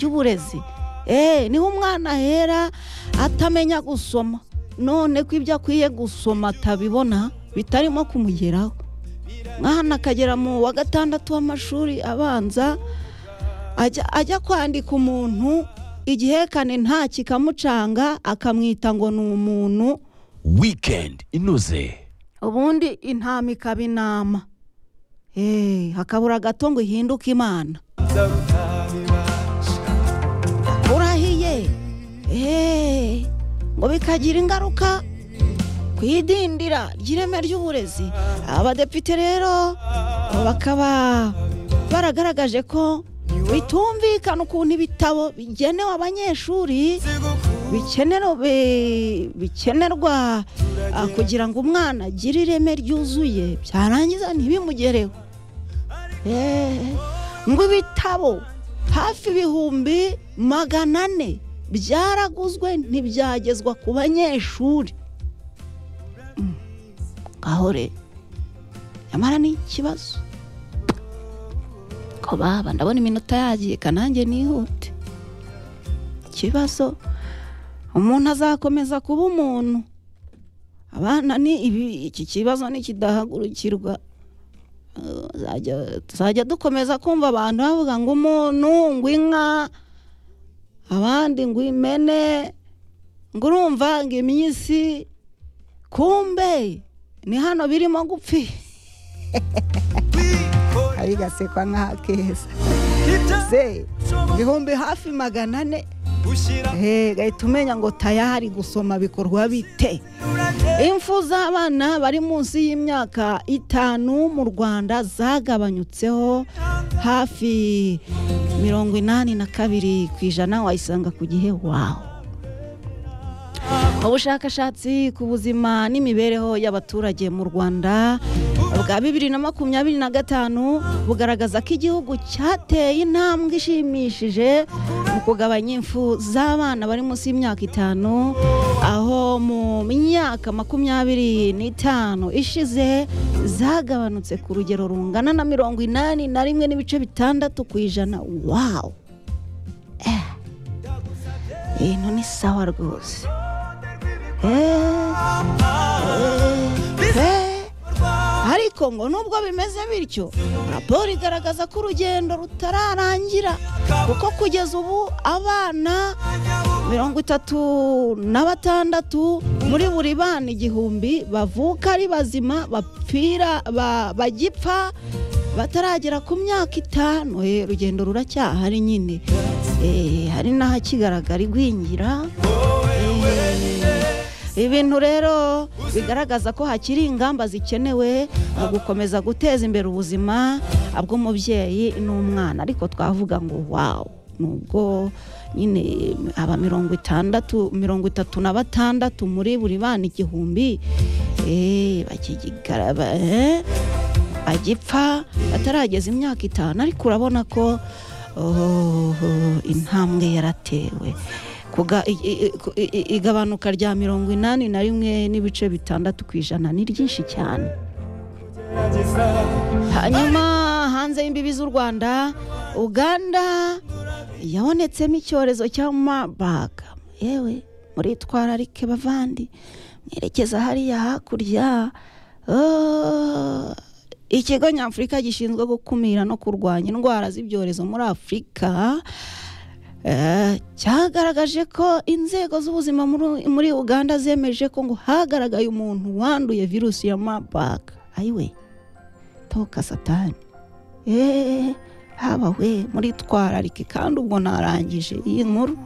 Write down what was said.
by'uburezi eee niho umwana ahera atamenya gusoma none ko ibyo akwiye gusoma atabibona bitarimo kumugeraho umwana akagera mu wa gatandatu w'amashuri abanza ajya ajya kwandika umuntu igihekane nta kikamucanga akamwita ngo ni umuntu wikendi inoze ubundi intama ikaba inama eee hakabura gato ngo ihinduke imana urahiye eee ngo bikagira ingaruka ku idindira ry'ireme ry'uburezi abadepite rero bakaba baragaragaje ko bitumvikana ukuntu ibitabo bigenewe abanyeshuri bikenera bi- bikenerwa ah, kugira ngo umwana agire ireme ryuzuye byarangiza ntibimugereho Eh, ngo ibitabo hafi ibihumbi magana ane byaraguzwe ntibyagezwa ku banyeshuri Mm, ngaho rero nyamara ni ikibazo ko baba ndabona iminota yagiye kanange nihute ikibazo umuntu azakomeza kuba umuntu abana ni ibi iki kibazo nikidahagurukirwa tuzajya- tuzajya dukomeza kumva abantu bavuga ngo umuntu ngo inka abandi ngo imene ngo urumva ngo iminsi kumbe ni hano birimo gupfira arigasekwa nk'akeza se ibihumbi hafi magana ane gushyira Eh, gahita umenya ngo tayari gusoma bikorwa bite impfu z'abana bari munsi y'imyaka itanu mu rwanda zagabanyutseho hafi mirongo inani na kabiri ku ijana wayisanga ku gihe wawe ubushakashatsi ku buzima n'imibereho y'abaturage mu rwanda bwa bibiri na makumyabiri na gatanu bugaragaza ko igihugu cyateye intambwe ishimishije mu kugabanya impfu z'abana bari munsi y'imyaka itanu aho mu myaka makumyabiri n'itanu ishize zagabanutse ku rugero rungana na mirongo inani na rimwe n'ibice bitandatu ku ijana wawu Eh. ibintu ni sawa rwose Eh, eh. ariko ngo nubwo bimeze bityo raporo igaragaza ko urugendo rutararangira kuko kugeza ubu abana mirongo itatu na batandatu muri buri bana igihumbi bavuka ari bazima bapfira ba- bagipfa bataragera ku myaka itanu Eh, urugendo ruracyahari nyine Eh, hari n'ahakigaragara igwingira ibintu rero bigaragaza ko hakiri ingamba zikenewe mu gukomeza guteza imbere ubuzima bw'umubyeyi n'umwana ariko twavuga ngo wawu nubwo nyine aba mirongo itandatu mirongo itatu na batandatu muri buri bana igihumbi eh, bakigigara- ba- eh, bagipfa batarageza imyaka itanu ariko urabona ko oh, intambwe yaratewe Kuga- i- i- i- ku- i- i- igabanuka rya mirongo inani na rimwe n'ibice bitandatu ku ijana ni ryinshi cyane hanyuma hanze y'imbibi z'u rwanda uganda yabonetsemo icyorezo cya mabaga yewe muritwararike bavandi mwerekeza hariya hakurya Oh, ikigo nyafurika gishinzwe gukumira no kurwanya indwara z'ibyorezo muri afurika Eh, cyagaragaje ko inzego z'ubuzima muri- muri uganda zemeje ko ngo hagaragaye umuntu wanduye virusi ya mabaga ayiwe toka satani eee haba we muritwararike kandi ubwo narangije iyi nkuru